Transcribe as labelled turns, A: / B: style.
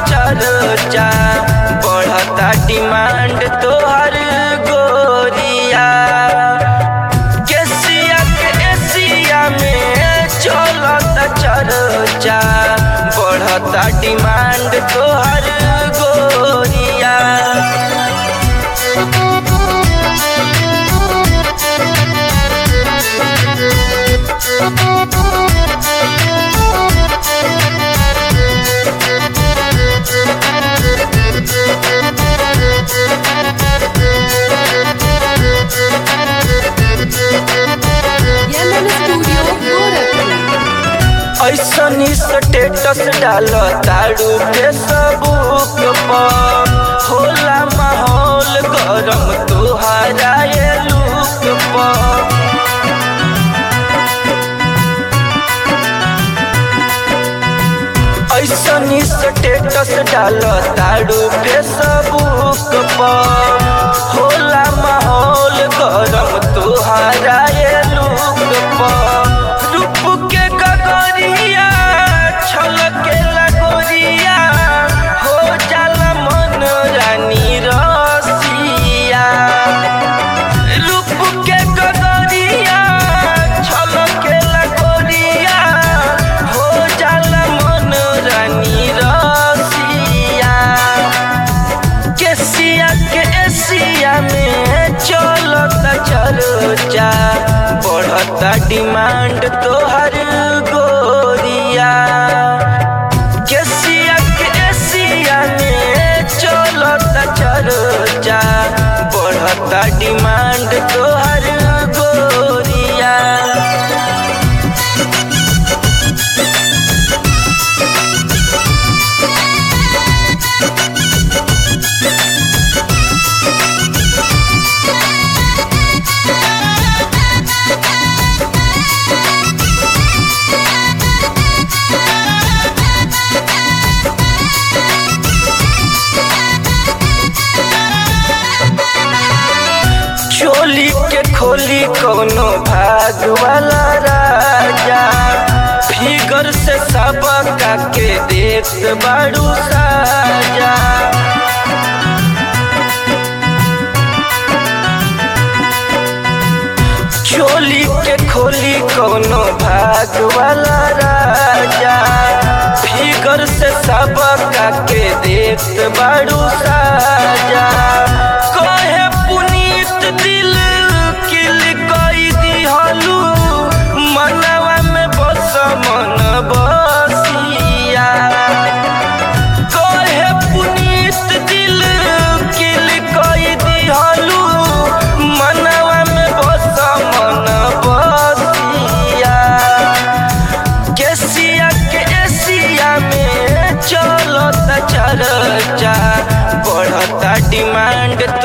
A: चर्चा बढ़ता डिमांड तोहर गोरिया केसिया के एशिया में चलता चर्चा बढ़ता डिमांड तोहर गोरिया
B: Yemen Studio Gorakhpur.
A: ऐसनी स्टेटस डाल तारू फेसबुक पर होला माहौल गरम तुहारा ये लुक पर ऐसनी स्टेटस डाल तारू फेसबुक पर होला माहौल गरम तुहारा ये लुक पर रूप के गगरिया छलके लगोरिया हो जाला मन रानी रसिया रूप के गगरिया छलके लगोरिया हो जाला मन रानी रसिया केसिया के एशिया में चलता चर्चा बढ़ता डिमांड तोहर गोरिया केसिया के एशिया में चलता चर्चा बढ़ता डिमांड तोहर गोरिया चोली के खोली कोनो भाग वाला राजा फिगर से सबका के देख बाड़ू साजा चोली के खोली कोनो भाग वाला राजा फिगर से सबका के देख बाड़ू साजा कहे पुनीत दिल किल कई दिहलू मनवा में बस मन बसिया कहे पुनीत दिल किल कई दिहलू मनवा में बस मन बसिया केसिया के एशिया में चलता चर्चा बढ़ता डिमांड